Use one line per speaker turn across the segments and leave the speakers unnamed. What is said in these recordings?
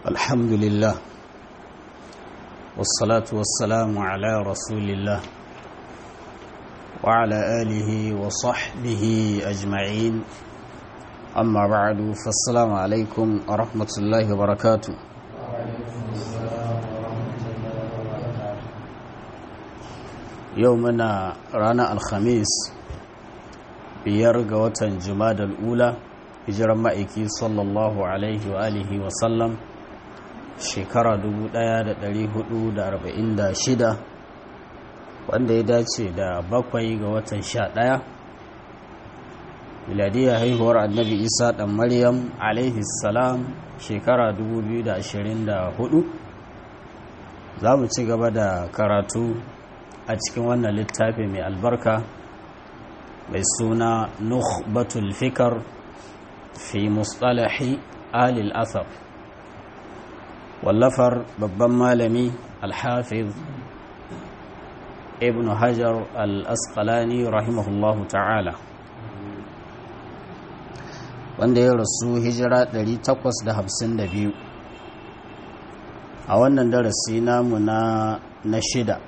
الحمد لله والصلاة والسلام على رسول الله وعلى آله وصحبه أجمعين أما بعد فالسلام عليكم ورحمة الله وبركاته يومنا رانا الخميس بيرغ وطن جماد الأولى hijiran ma'aiki sallallahu alaihi wa alihi wa sallam shekara 1446 wanda ya dace da bakwai ga watan sha ɗaya miladiyar haihuwar annabi isa ɗan maryam alaihi salam shekara 2024 za mu ci gaba da karatu a cikin wannan littafi mai albarka mai suna nukhbatul fikar fi mustalahi alil asar wallafar babban malami alhafiz ibn hajar al-asqalani rahimahullahu ta'ala wanda ya rasu hijira 852 a wannan darasi namu na na shida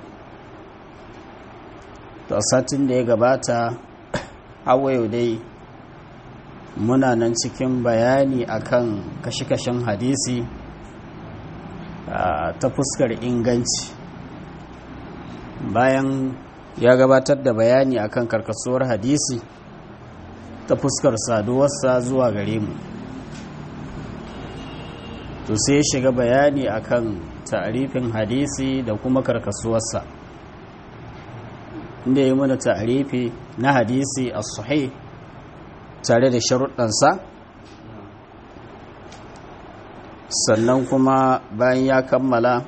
to satin da ya gabata hawayo dai muna nan cikin bayani akan kashe-kashen hadisi ta fuskar inganci bayan ya gabatar da bayani akan karkasuwar hadisi ta fuskar saduwarsa zuwa gare mu to sai ya shiga bayani akan ta'arifin hadisi da kuma karkasuwarsa inda ya mana ta'arifi na hadisi a sahih tare da sharuɗansa sannan kuma bayan ya kammala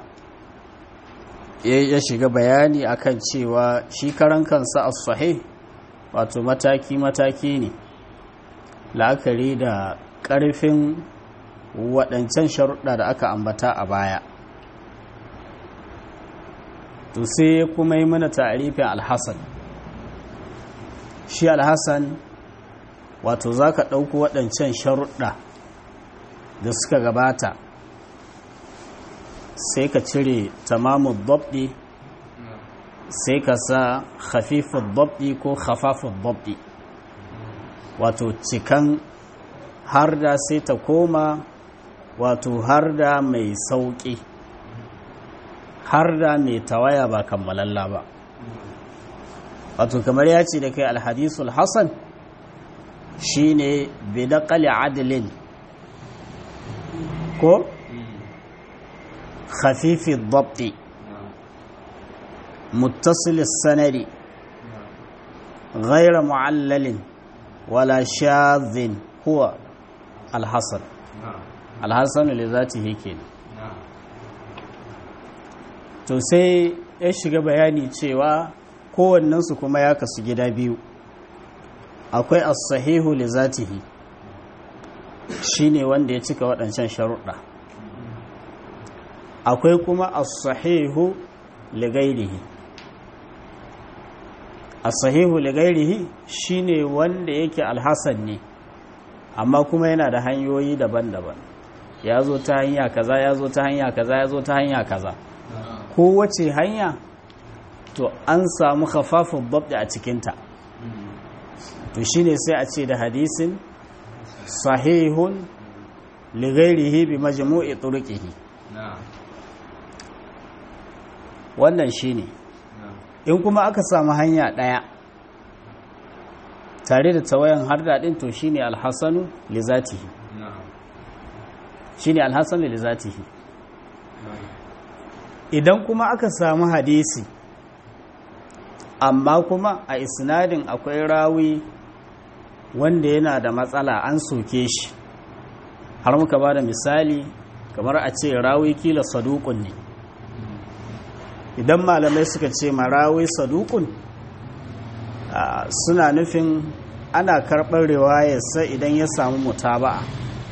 ya shiga bayani akan cewa shi karan kansa a sahih wato mataki-mataki ne la'akari da ƙarfin waɗancan sharuɗa da aka ambata a baya to sai kuma yi mana ta'arifin alhassan shi alhassan wato za ka ɗauko waɗancan sharuɗa da suka gabata sai ka cire tamamu dabdi sai ka sa hafifin dabdi ko hafafin dabdi wato cikan har da sai ta koma wato har da mai sauƙi har da mai tawaya ba kammalalla ba wato kamar ya ce da kai alhadisul hassan shine bidaqali adlin ko khafifi dabti muttasil sanadi غير معلل ولا شاذ هو الحسن الحسن لذاته kenan to sai ya shiga bayani cewa kowannensu kuma ya kasu gida biyu akwai as-sahihu li zatihi shine wanda ya cika waɗancan sharuɗa akwai kuma as-sahihu li ghairihi as-sahihu li ghairihi shine wanda yake alhasan ne amma kuma yana da hanyoyi daban-daban ya zo ta hanya kaza ya zo ta hanya kaza ya zo ta hanya kaza kowace hanya to an samu khafafin babda a cikinta to shine sai a ce da hadisin sahihun lighairihi bi majmu'i turqihi wannan shine in kuma aka samu hanya daya tare da tawayan harda din to shine alhasanu li zatihi shine alhasanu li zatihi idan kuma aka samu hadisi amma kuma a isnadin akwai rawi wanda yana da matsala an soke shi har muka ba da misali kamar a ce rawi kila sadukun ne idan malamai suka ce ma rawi sadukun suna nufin ana karɓar riwayarsa idan ya samu mutaba'a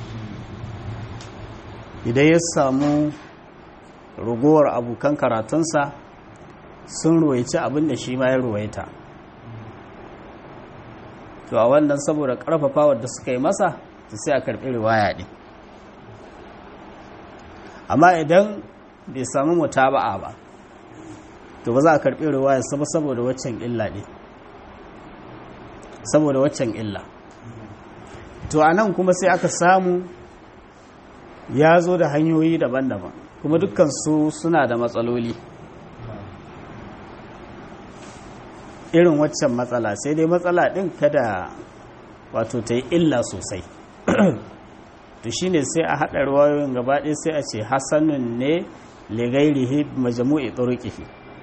idan ya samu ragowar abokan karatunsa sun ruwaici abin da shi ma ya ruwaita to a wannan saboda karfafa wadda suka yi masa to sai a karbi riwaya din amma idan bai samu mutaba'a ba to ba za a karɓi riwayar sa saboda waccan illa ne saboda waccan illa to a nan kuma sai aka samu ya zo da hanyoyi daban-daban kuma dukkan su suna da matsaloli irin waccan matsala sai dai matsala ɗin kada wato ta yi illa sosai to shine sai a haɗa ruwayoyin gabaɗaya sai a ce hasanun ne ligairihi majamu'i turuqihi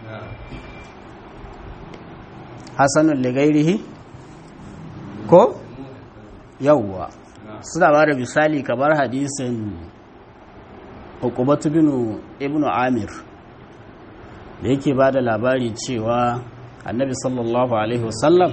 hasanun ligairihi ko yawwa suna ba da misali kamar hadisin hukubatu binu ibnu amir da yake ba da labari cewa annabi sallallahu alaihi wasallam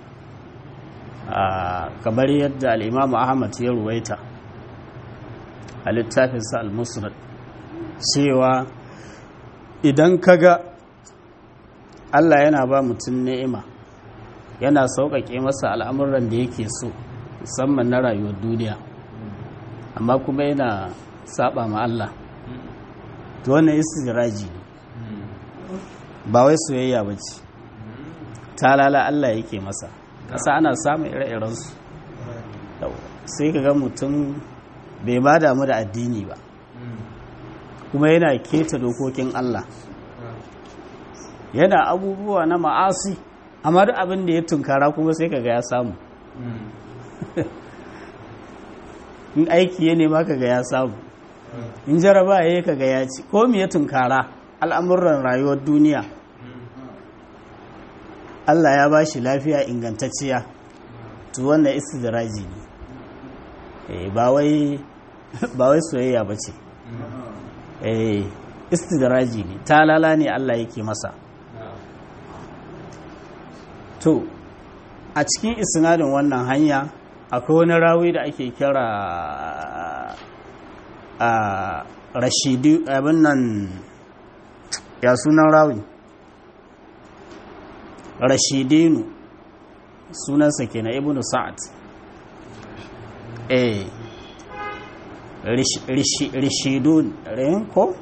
kamar yadda al'imamu ahmad ya ruwaita a littafinsa al-musnad cewa idan kaga Allah yana ba mutum ni'ima yana sauƙaƙe masa al'amuran da yake so musamman na rayuwar duniya amma kuma yana saba ma Allah to wannan istiraji ne ba wai soyayya ba ce talala Allah yake masa ƙasa ana samun ire-irensu sai ka ga mutum bai ma damu da addini ba kuma yana keta dokokin Allah yana abubuwa na ma'asi amma duk abin da ya tunkara kuma sai kaga ya samu in aiki ya nema kaga ya samu in jaraba ya yi kaga ya ci ko me ya tunkara al'amuran rayuwar duniya Allah ya ba shi lafiya ingantacciya to wannan istidraji ne ba wai soyayya ba ce istidraji ne talala ne Allah yake masa to a cikin isnadin wannan hanya akwai wani rawi da ake kira a rashidi abin nan ya sunan rawi rashidinu sunansa kenan ibnu sa'ad eh rishidun rin ko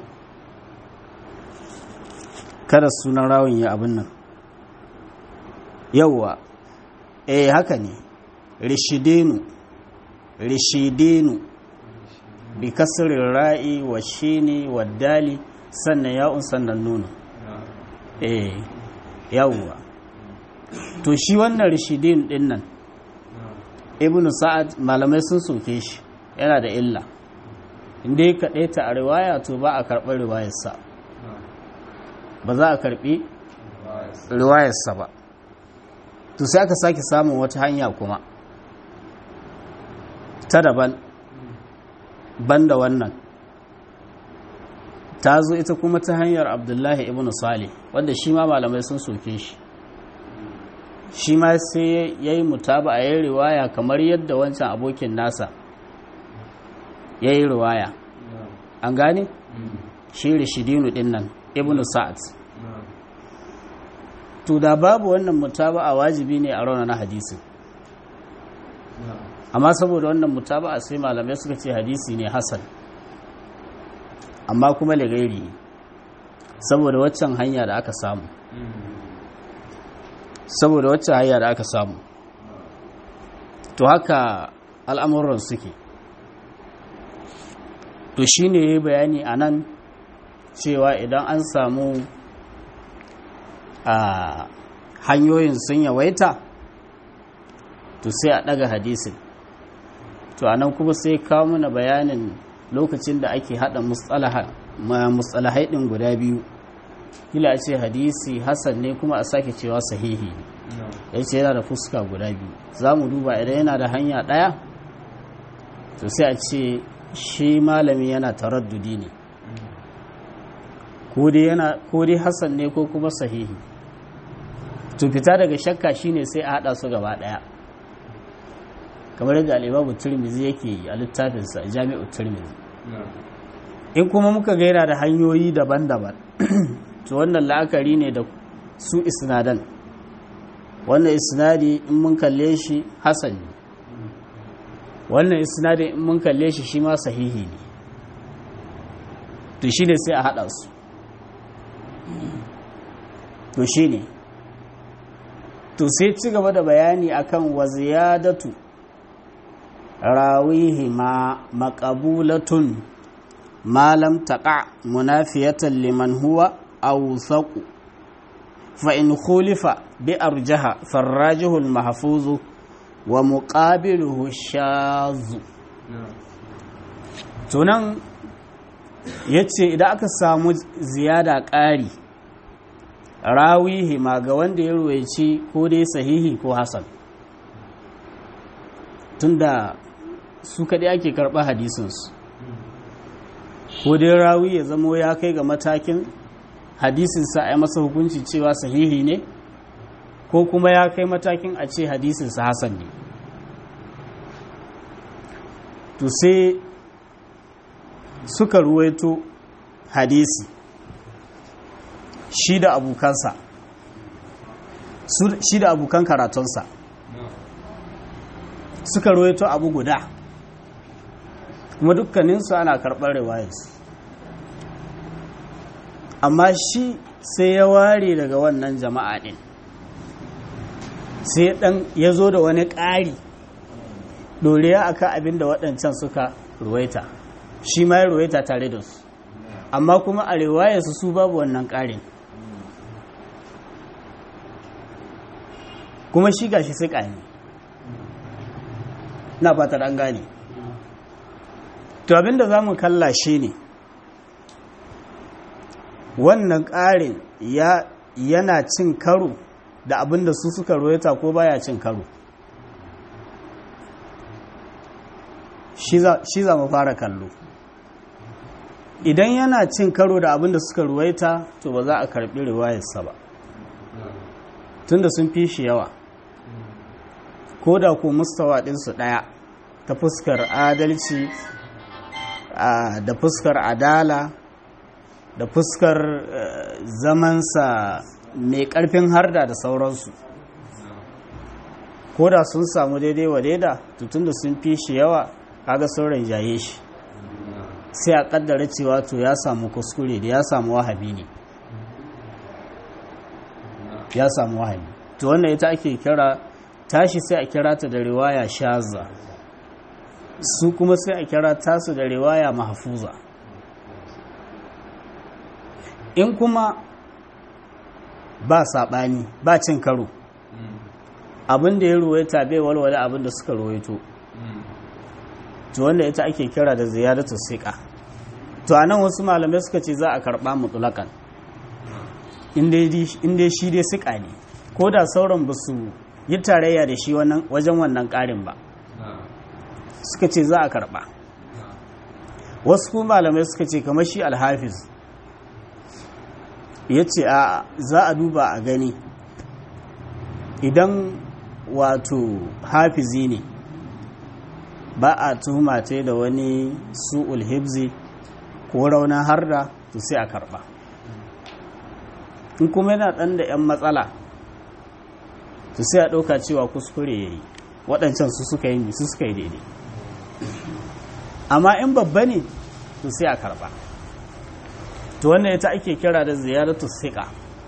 kada sunan rawin ya abin nan yauwa eh haka ne rishidinu rishidinu bi kasirin ra'i wa shini wa dali sannan ya'un sannan nuna eh yauwa to shi wannan rishidin din nan ibnu sa'ad malamai sun soke shi yana da illa inda ya kaɗe ta a riwaya to ba a karɓar riwayarsa ba za a karɓi riwayarsa ba to sai aka sake samun wata hanya kuma ta daban banda wannan ta zo ita kuma ta hanyar abdullahi ibn salih wanda shi ma malamai sun soke shi shi ma sai ya yi mutaba a yi riwaya kamar yadda wancan abokin nasa ya yi riwaya an gane shi rishidinu din nan ibn sa'ad to da babu wannan mutaba'a wajibi ne a rauna na hadisi amma saboda wannan mutaba'a sai malamai suka ce hadisi ne hasan amma kuma lagairi saboda waccan hanya da aka samu saboda waccan hanya da aka samu to haka al'amuran suke to shine ya bayani a nan cewa idan an samu a hanyoyin sun yawaita to sai a daga hadisin to anan kuma sai kawo mana bayanin lokacin da ake hada mustalahai din guda biyu kila a ce hadisi hasan ne kuma a sake cewa sahihi ya ce yana da fuska guda biyu za mu duba idan yana da hanya daya to sai a ce shi malami yana taraddudi ne ko dai hasan ne ko kuma sahihi to fita daga shakka shine sai a hada su gaba daya kamar yadda alibabu turmizi yake yi a littafinsa jami'u turmizi in kuma muka gaira da hanyoyi daban-daban to wannan la'akari ne da su isnadan wannan isnadi in mun kalle shi hasan ne wannan isnadi in mun kalle shi shi ma sahihi ne to shi ne sai a haɗa su to shi ne to sai ci gaba da bayani akan wa ziyadatu rawihi ma maqabulatun ma lam taqa munafiyatan liman huwa awsaqu fa in khulifa bi arjaha farrajihu al mahfuzu wa muqabiluhu shazu tunan yace idan aka samu ziyada ƙari rawihi ma ga wanda ya ruwaici ko dai sahihi ko hasan tunda su kaɗai ake karɓa hadisinsu ko dai rawi ya zamo ya kai ga matakin hadisinsa a yi masa hukunci cewa sahihi ne ko kuma ya kai matakin a ce hadisinsa hasan ne to sai suka ruwaito hadisi shi da abokansa shi da abokan karatunsa suka ruwaito abu guda kuma dukkaninsu ana karɓar riwayarsu amma shi sai ya ware daga wannan jama'a ɗin sai ɗan ya zo da wani ƙari ɗoriya akan abin da waɗancan suka ruwaita shi ma ya ruwaita tare da su amma kuma a riwayarsu su babu wannan ƙarin kuma shi gashi sai ƙani na fatar an gane to abinda za mu kalla shi ne wannan ƙarin yana cin karo da abinda su suka royata ko baya cin karo shi za mu fara kallo idan yana cin karo da abinda suka ruwaita to ba za a karbi riwayarsa ba tunda sun fi shi yawa ko da ko mustawa ɗinsu ɗaya ta fuskar adalci da fuskar adala da fuskar zamansa mai ƙarfin harda da sauransu ko da sun samu daidai wa daida tutun da sun fi shi yawa kaga sauran jaye shi sai a kaddara cewa to ya samu kuskure da ya samu wahabi ne ya samu wahabi to wannan ita ake kira tashi sai a kira ta da riwaya shaza su kuma sai a kira tasu da riwaya mahfuza in kuma ba saɓani ba cin karo abin da ya ruwaita bai walwale abin da suka ruwaito to wanda ita ake kira da ziyaratu siƙa to anan wasu malamai suka ce za a karɓa mutulakan inda shi dai siƙa ne ko da sauran ba su yi tarayya da shi wajen wannan ƙarin ba suka ce za a karɓa wasu kuma malamai suka ce kamar shi alhafiz ya ce a za a duba a gani idan wato hafizi ne ba a tuhuma ta da wani su'ul hibzi ko raunin harda to sai a karba in kuma yana ɗan da 'yan matsala to sai a ɗauka cewa kuskure ya yi waɗancan su suka yi su suka yi daidai amma in babba ne to sai a karba to wannan ita ake kira da ziyaratu siƙa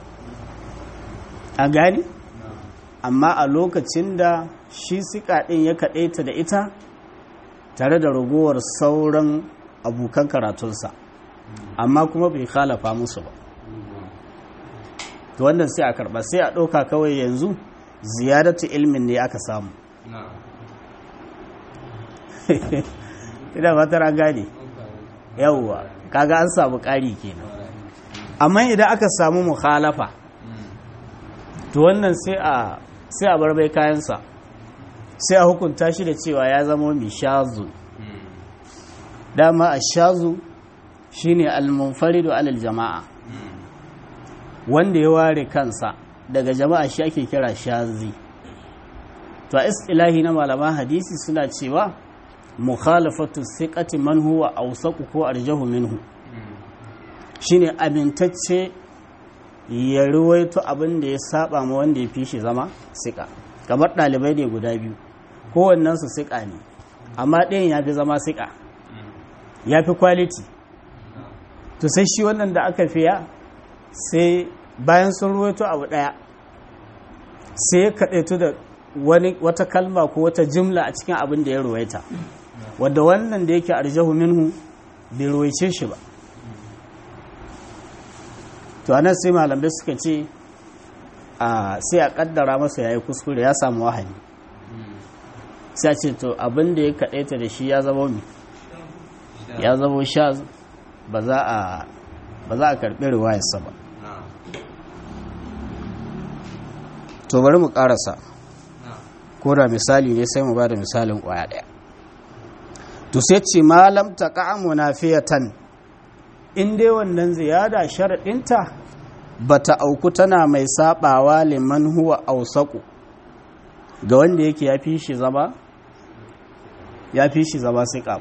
a gani amma a lokacin da shi siƙa ɗin ya kaɗaita da ita tare da ragowar sauran abokan karatunsa amma kuma bai khalafa musu ba to wannan sai a karɓa sai a ɗauka kawai yanzu ziyaratu ilmin ne aka samu ina fatar an gane yawwa kaga an samu ƙari kenan amma idan aka samu mukhalafa to wannan sai a sai a bar bai kayansa sai a hukunta shi da cewa ya zama mai shazu dama a shazu shine al-munfaridu alal jama'a wanda ya ware kansa daga jama'a shi ake kira shazi to a istilahi na malaman hadisi suna cewa mukhalafatu thiqati man huwa awsaqu ko arjahu minhu shine amintacce ya ruwaito abin da ya saba ma wanda ya fi shi zama siƙa kamar ɗalibai ne guda biyu kowannen su siƙa ne amma ɗayan ya fi zama siƙa ya fi kwaliti to sai shi wannan da aka fiya sai bayan sun ruwaito abu ɗaya sai ya kaɗaitu da wani wata kalma ko wata jimla a cikin abin da ya ruwaita wadda wannan da yake arjahu minhu bai ruwaice shi ba to anan sai malamai suka ce a sai a kaddara masa yayi kuskure ya samu wahani sai a ce to abin da ya kaɗaita da shi ya zama mi ya zama sha ba za a ba za a karɓi riwayarsa ba to bari mu ƙarasa ko da misali ne sai mu ba da misalin ƙwaya ɗaya to sai ce malam ta ƙa'amu na fiyatan in dai wannan ziyada sharaɗinta ba ta auku tana mai saɓawa liman huwa ausaku ga wanda yake ya fi shi zama ya fi shi zama siƙa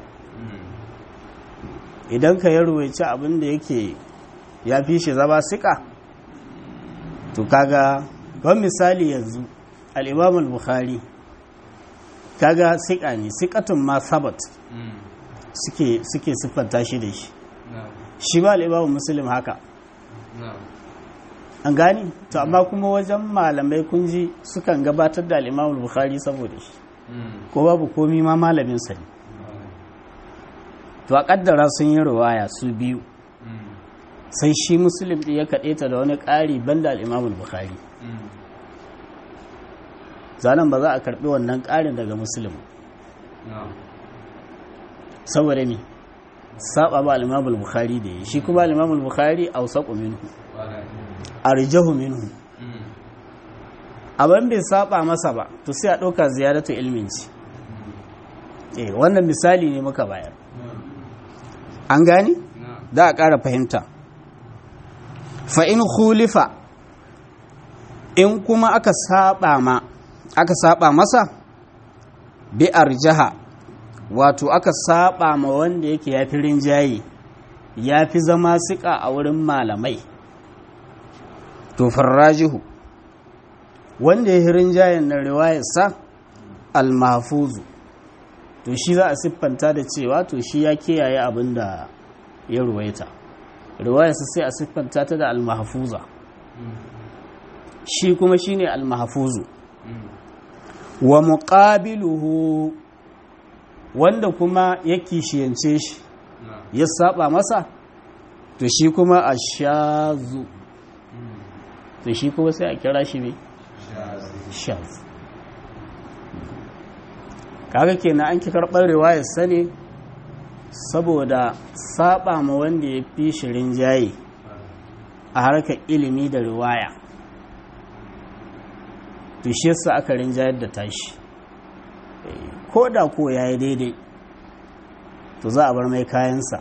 idan ka yi ruwaici abin da yake ya fi shi zama siƙa to kaga ban misali yanzu al'imam al-bukhari kaga siƙa ne siƙatun ma sabat suke suke siffanta shi da shi shi ba al'imam muslim haka an gani to amma kuma wajen malamai kunji sukan gabatar da al'imam al-bukhari saboda shi ko babu komi ma malaminsa ne to a kaddara sun yi ruwaya su biyu sai shi muslim ɗin ya kaɗe ta da wani ƙari banda al'imam al-bukhari zanen ba za a karɓi wannan ƙarin daga muslim saboda me saba ba al-imam al-bukhari da yi shi kuma al-imam al-bukhari awsaqu minhu arjahu minhu abin bai saba masa ba to sai a ɗauka ziyaratu ilmin ci eh wannan misali ne muka bayar an gani za a ƙara fahimta fa in khulifa in kuma aka saba ma aka saba masa bi arjaha wato aka saba ma wanda yake ya fi rinjaye ya fi zama siƙa a wurin malamai to farrajihu wanda ya hirin jayen na riwayarsa al-mahfuzu to shi za a siffanta da cewa to shi ya kiyaye abin da ya ruwaita riwayarsa sai a siffanta ta da al-mahfuza shi kuma shine al-mahfuzu wa muqabiluhu wanda kuma ya kishiyance shi ya saba masa to shi kuma ashazu to shi kuma sai a kira shi ne shaz kaga kenan an ki karɓar riwayar sane saboda saba ma wanda ya fi shirin jaye a harkar ilimi da riwaya to shi yasa aka rinjayar da tashi ko da ko ya yi daidai to za a bar mai kayansa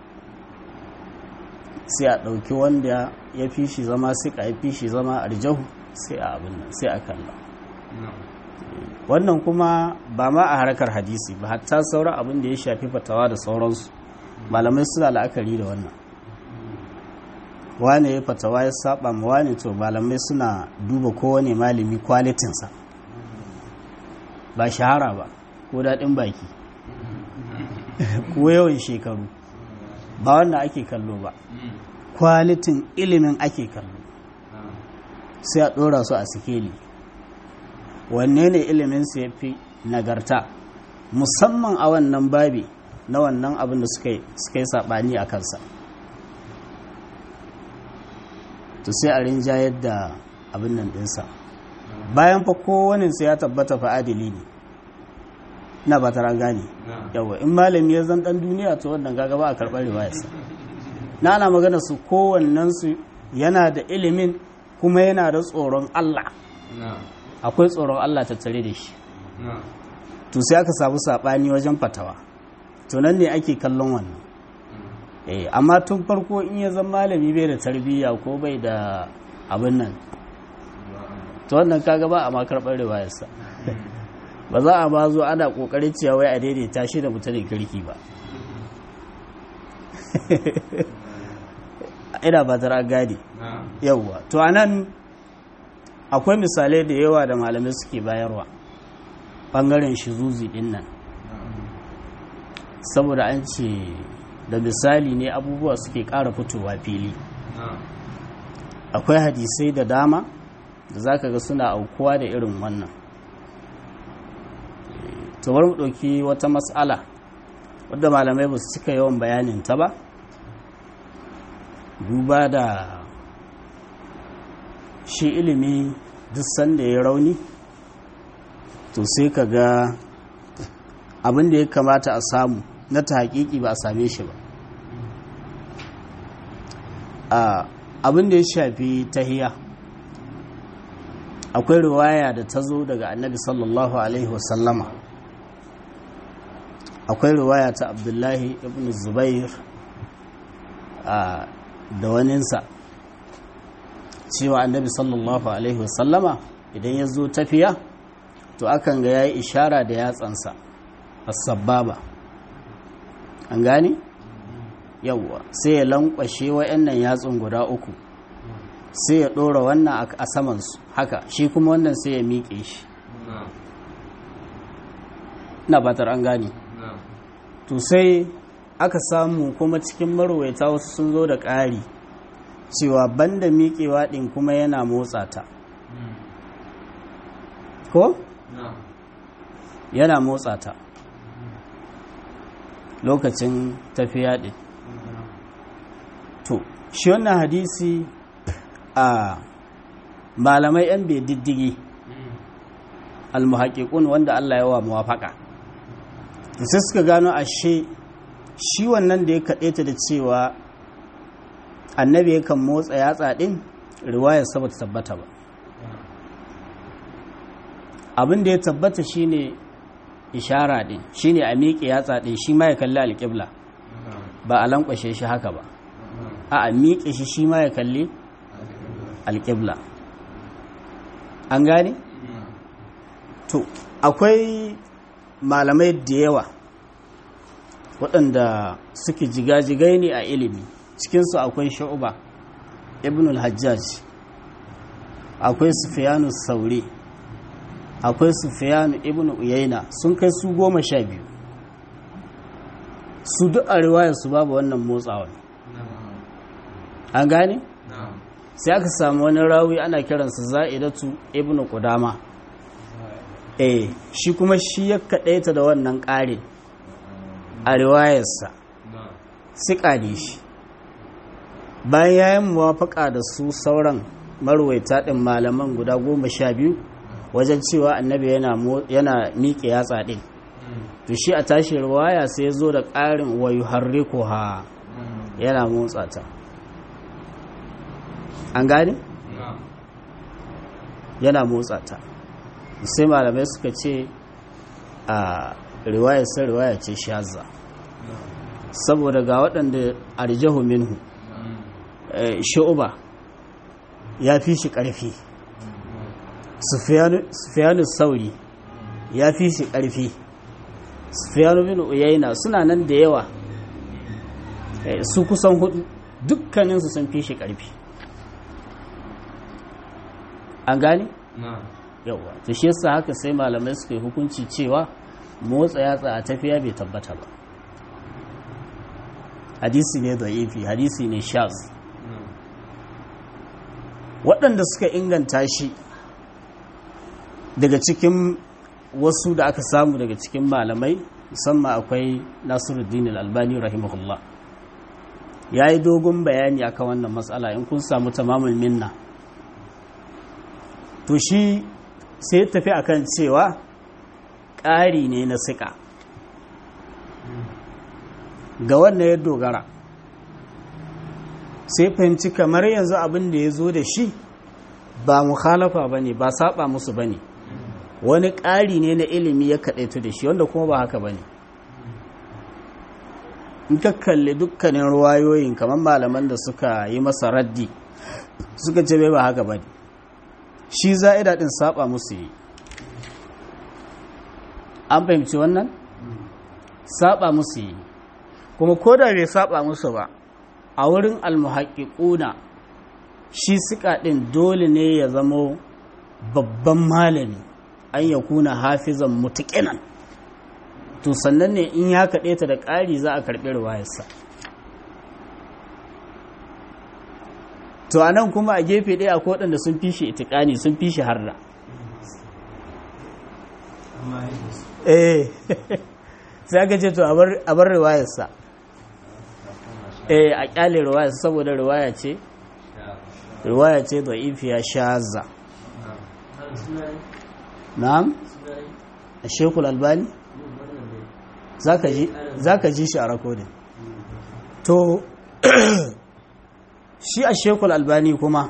sai a ɗauki wanda ya fi shi zama suka ya fi shi zama arjahu sai a abin nan sai a kalla wannan kuma ba ma a harkar hadisi ba hatta sauran abin da ya shafi fatawa da sauransu malamai suna la'akari da wannan wane ya fatawa ya saba ma wane to malamai suna duba kowane malami kwalitinsa ba shahara ba ko daɗin baki ko yawan shekaru ba wannan ake kallo ba kwalitin ilimin ake kallo sai a ɗora su a sikeli wanne ne iliminsu ya fi nagarta musamman a wannan babi na wannan abin da suka yi saɓani a kansa to sai a rinjayar da abin nan ɗinsa bayan fa kowaninsa ya tabbata fa adili ne na ba tara gane yawa in malami ya zan ɗan duniya to wannan gaga ba a karɓar riwayarsa na ana magana su kowannensu yana da ilimin kuma yana da tsoron Allah akwai tsoron Allah tattare da shi to sai aka samu saɓani wajen fatawa to nan ne ake kallon wannan eh amma tun farko in ya zama malami bai da tarbiyya ko bai da abin nan to wannan kaga ba a ma karɓar riwayarsa ba za a ba zo ana ƙoƙarin cewa wai a daidaita shi da mutumin kirki ba ina ba tara gadi yauwa to anan akwai misalai da yawa da malamai suke bayarwa ɓangaren shizuzi ɗin nan saboda an ce da misali ne abubuwa suke ƙara fitowa fili akwai hadisai da dama da za ka ga suna aukuwa da irin wannan bari mu ɗauki wata matsala wadda malamai ba su cika yawan bayanin ta ba duba da shi ilimi duk sanda ya rauni to sai ka ga abin da ya kamata a samu na ta hakiki ba a same shi ba abin da ya shafi tahiya akwai riwaya da ta zo daga annabi sallallahu alaihi wasallama akwai riwaya ta abdullahi ibn zubair da waninsa cewa annabi sallallahu alaihi wasallama idan ya zo tafiya to akan ga ya yi ishara da yatsansa as-sababa an gane yawwa sai ya lankwashe wa'annan yatsun guda uku sai ya ɗora wannan a samansu haka shi kuma wannan sai ya miƙe shi na batar an gane to sai aka samu kuma cikin marwaita wasu sun zo da ƙari cewa banda miƙewa ɗin kuma yana motsa ta ko? yana motsa ta lokacin tafiya ɗin to shi wannan hadisi a malamai 'yan bai diddigi almuhaƙiƙun wanda Allah ya wa muwafaƙa sai suka gano ashe shi wannan da ya kaɗe ta da cewa annabi yakan motsa yatsa ɗin riwayar sa ta tabbata ba abin da ya tabbata shine ishara ɗin shine a miƙe yatsa ɗin shi ma ya kalli alƙibla ba a lankwashe shi haka ba a a miƙe shi shi ma ya kalli alƙibla an gane? to akwai malamai da yawa waɗanda suke jigajigai ne a ilimi cikinsu akwai sha'uba ibn al-hajjaj akwai sufiyanu saure akwai sufiyanu ibn uyaina sun kai su goma sha biyu su duk a riwayarsu babu wannan motsawa an gane? sai aka samu wani rawi ana kiransa za'idatu ibn qudama eh shi kuma shi ya kaɗaita da wannan ƙarin a riwayarsa siƙa ne shi bayan ya yi muwafaƙa da su sauran marwaita ɗin malaman guda goma sha biyu wajen cewa annabi yana miƙe yatsa ɗin to shi a tashi riwaya sai ya zo da ƙarin wayu harriku ha yana motsa ta an gane? yana motsa ta sai malamai suka ce a riwayar sai riwaya ce shazza saboda ga waɗanda arjahu minhu shu'uba ya fi shi ƙarfi sufiyanu sauri ya fi shi ƙarfi sufiyanu bin uyaina suna nan da yawa su kusan hudu dukkaninsu sun fi shi ƙarfi an gane? yawa to shi yasa haka sai malamai suka yi hukunci cewa motsa yatsa a tafiya bai tabbata ba hadisi ne da ifi hadisi ne shaz waɗanda suka inganta shi daga cikin wasu da aka samu daga cikin malamai musamman akwai nasiruddin al-albani rahimahullah ya yi dogon bayani akan wannan matsala in kun samu tamamul minna to shi sai tafi akan cewa ƙari ne na siƙa ga wannan ya dogara sai fahimci kamar yanzu abin da ya zo da shi ba mukhalafa ba ne ba saba musu ba ne wani ƙari ne na ilimi ya kaɗaitu da shi wanda kuma ba haka ba ne in ka kalli dukkanin ruwayoyin kamar malaman da suka yi masa raddi suka ce bai ba haka ba ne shi za'ida ɗin saba musu yi an fahimci wannan saba musu yi kuma ko da bai saba musu ba a wurin almuhaƙiƙuna shi suka ɗin dole ne ya zamo babban malami an ya kuna hafizan mutuƙinan to sannan ne in ya kaɗe ta da ƙari za a karɓi ruwayarsa to a nan kuma a gefe ɗaya akwai waɗanda sun fi shi itikani sun fi shi harda eh sai aka ce to a bar riwayarsa eh a kyale riwayarsa saboda riwaya ce riwaya ce da ifiya shaza na'am a shekul albani za ka ji shi a rakodin to shi a shekul albani kuma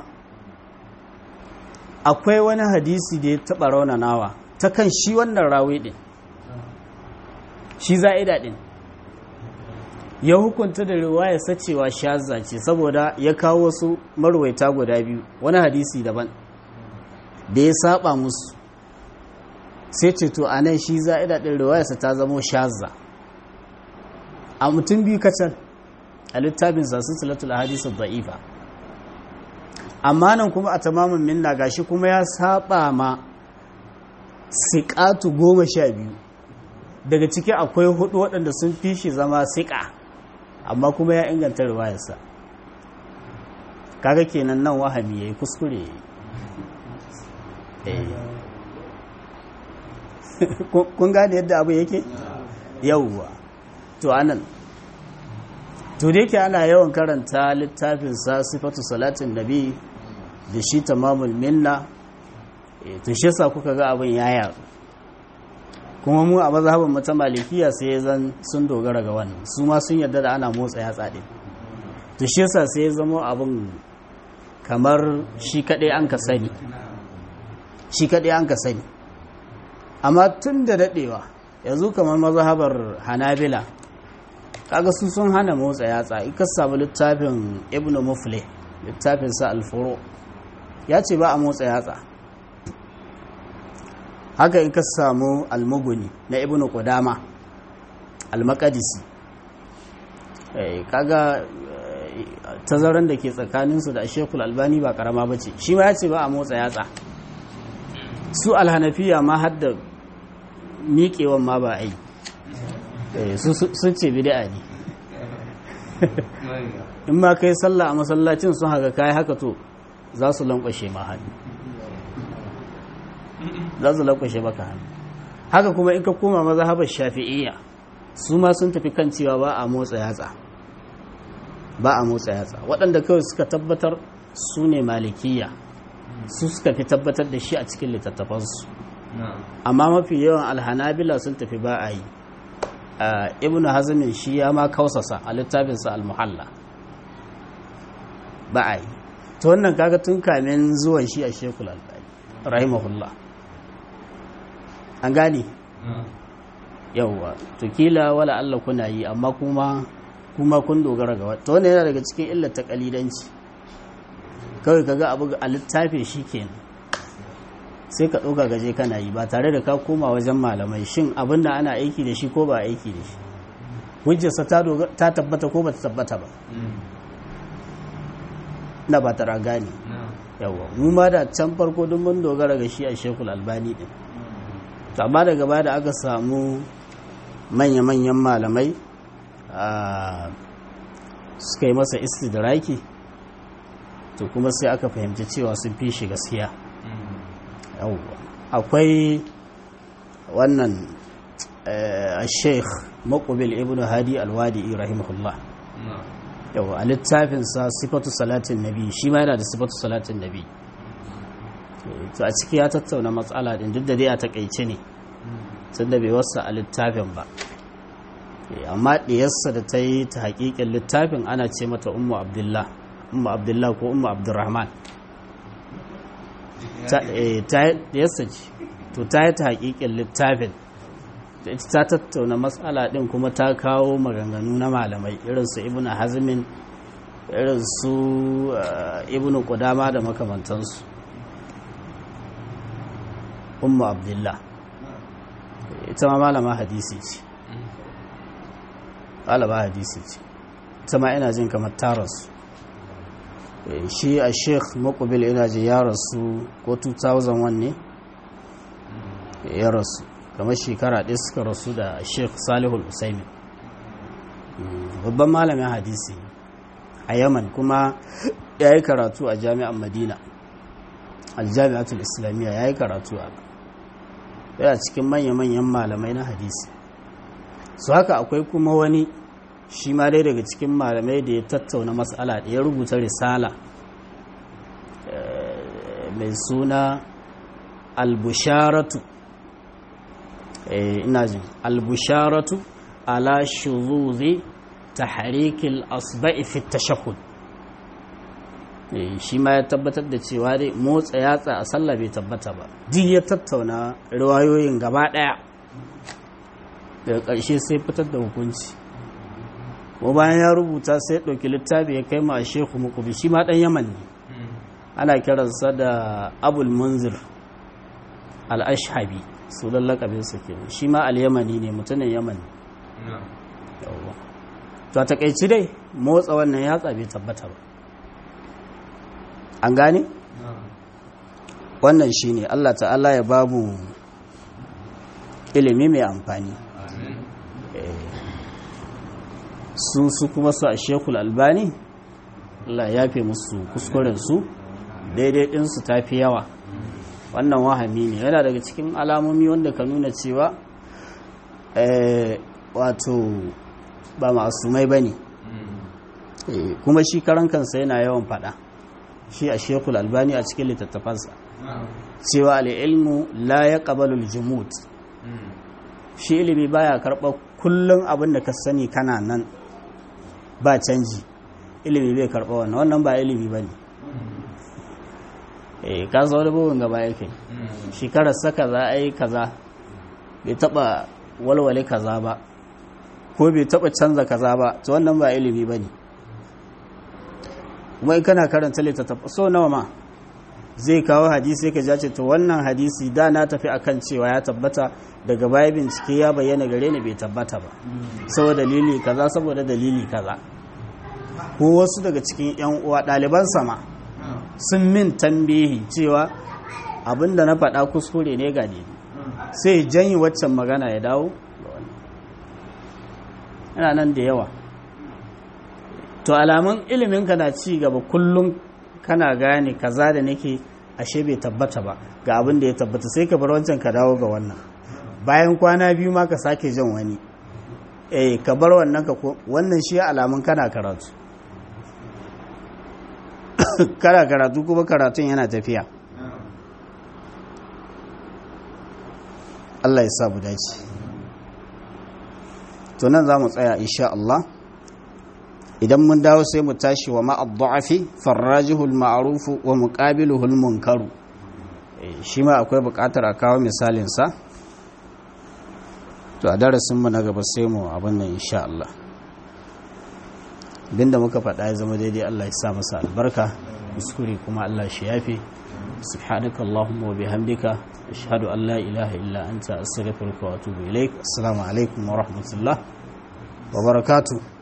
akwai wani hadisi da ya taɓa raunanawa ta kan shi wannan rawi ɗin shi za'ida ɗin ya hukunta da riwaya sacewa shazza ce saboda ya kawo wasu marwaita guda biyu wani hadisi daban da ya saba musu sai ce to a nan shi za'ida ɗin riwayarsa ta zamo shazza a mutum biyu kacal a littafin sasu talatul hadisu da'ifa amma nan kuma a tamamin minna gashi kuma ya saba ma siƙatu goma sha biyu daga ciki akwai hudu waɗanda sun fi shi zama siƙa amma kuma ya inganta riwayarsa kaga kenan nan wahami ya yi kuskure ya yi kun gane yadda abu yake yauwa to anan to da yake ana yawan karanta littafin sa sifatu salatin nabi da shi tamamul minna to shi yasa kuka ga abin ya yaru kuma mu a mazhabin mu ta malikiya sai zan sun dogara ga wannan su ma sun yarda da ana motsa yatsa din to shi yasa sai ya zama abin kamar shi kadai an ka sani shi kadai an ka sani amma tun da dadewa yanzu kamar mazhabar hanabila kaga su sun hana motsa yatsa in ka samu littafin ibnu mufle littafin sa alfuro ya ce ba a motsa yatsa haka in ka samu almuguni na ibnu qudama almakadisi kaga tazaran da ke tsakaninsu da shekul albani ba karama ba ce shi ma ya ce ba a motsa yatsa su alhanafiya ma hadda miƙewan ma ba a yi sun ce bid'a ne in ma kai sallah a masallacin sun haka kai haka to za su lankwashe ma hannu za su lankwashe maka hannu haka kuma in ka koma mazhabar shafi'iyya su ma sun tafi kan cewa ba a motsa yatsa ba a motsa yatsa waɗanda kawai suka tabbatar su ne malikiya su suka fi tabbatar da shi a cikin littattafansu amma mafi yawan alhanabila sun tafi ba a yi ibn hazmin shi ya ma kausasa a littafinsa al-muhalla ba a yi ta wannan kaga tun kamin zuwan shi a shekul albani rahimahullah an gane yauwa to kila wala Allah kuna yi amma kuma kuma kun dogara ga wata wannan yana daga cikin illar ta kalidanci kawai kaga abu a littafi shi kenan sai ka ɗauka gaje kana yi ba tare da ka koma wajen malamai shin abin da ana aiki da shi ko ba aiki da shi hujjarsa ta tabbata ko ba ta tabbata ba na ba tara gane yawa mu ma da can farko duk mun dogara ga shi a shekul albani din amma daga baya da aka samu manya-manyan malamai suka yi masa istidraki to kuma sai aka fahimci cewa sun fi shi gaskiya akwai wannan sheikh makubil ibn hadi alwadi rahimahullah yau a littafinsa sifatu salatin nabi shi ma yana da sifatu salatin nabi to a ciki ya tattauna matsala din duk da dai a takaice ne tun da bai wasa a littafin ba amma ɗiyarsa da ta yi ta haƙiƙin littafin ana ce mata ummu abdullah ummu abdullah ko ummu abdurrahman yasa ce to ta yi ta hakikin littafin da ita ta tattauna matsala din kuma ta kawo maganganu na malamai irin su ibnu hazmin irin su ibnu kudama da makamantansu ummu abdullah ita ma malama hadisi ce malama hadisi ce ita ma ina jin kamar tarasu shi a sheikh makubil ina ji ya rasu ko 2001 ne ya rasu kamar shekara ɗaya suka rasu da sheikh salihul usaimin babban malamin hadisi a yaman kuma ya yi karatu a jami'an madina aljami'atul islamiyya ya yi karatu a yana cikin manya-manyan malamai na hadisi su haka akwai kuma wani shi ma dai daga cikin malamai da ya tattauna matsala da ya rubuta risala mai suna albusharatu ina jin albusharatu ala shuzuzi tahrikil asba'i fi tashahhud shi ma ya tabbatar da cewa dai motsa yatsa a sallah bai tabbata ba duk ya tattauna riwayoyin gaba daya daga ƙarshe sai fitar da hukunci ko bayan ya rubuta sai ɗauki littafi ya kai ma shehu mukubi shi ma ɗan yaman ne ana kiransa da abul munzir al-ashhabi su lallakabinsa kenan shi ma al-yamani ne mutumin yaman ne to a takaici dai motsa wannan yatsa bai tabbata ba an gane wannan shine Allah ta'ala ya babu ilimi mai amfani su su kuma su a shekul albani Allah ya fi musu kuskurensu daidai ɗinsu ta fi yawa wannan wahami ne yana daga cikin alamomi wanda ka nuna cewa wato ba masumai ba ne kuma shi karan kansa yana yawan fada shi a shekul albani a cikin littattafansa cewa al'ilmu la ya ƙabalul jimut shi ilimi baya karɓar kullum abin da ka sani kana nan ba canji ilimi bai karɓa wannan wannan ba ilimi ba ne eh ka zo da bugun gaba yake shekarar saka za a yi kaza bai taɓa walwale kaza ba ko bai taɓa canza kaza ba to wannan ba ilimi ba ne kuma in kana karanta littattafa so nawa ma zai kawo hadisi ka jace to wannan hadisi da na tafi akan cewa ya tabbata daga baya bincike ya bayyana gare ni bai tabbata ba saboda dalili kaza saboda dalili kaza ko wasu daga cikin yan uwa ɗaliban sama sun min tambihi cewa abinda na faɗa kuskure ne ga ne sai janyi waccan magana ya dawo yana nan da yawa to alamun iliminka na ci gaba kullum kana gane kaza da nake ashe bai tabbata ba ga abin da ya tabbata sai ka bar wancan ka dawo ga wannan bayan kwana biyu ma ka sake jan wani eh ka bar wannan ka wannan shi alamun kana karatu kana karatu kuma karatun yana tafiya Allah ya sa mu dace to nan za mu tsaya insha Allah idan mun dawo sai mu tashi wa ma'ad-da'afi farrajihul ma'rufu wa muqabiluhul munkaru shi ma akwai buƙatar a kawo misalin sa to a darasin mu na gaba sai mu abin nan insha Allah binda muka faɗa ya zama daidai Allah ya sa masa albarka kuskure kuma Allah shi yafi subhanaka allahumma wa bihamdika ashhadu an la ilaha illa anta astaghfiruka wa atubu ilaik assalamu alaikum wa rahmatullah wa barakatuh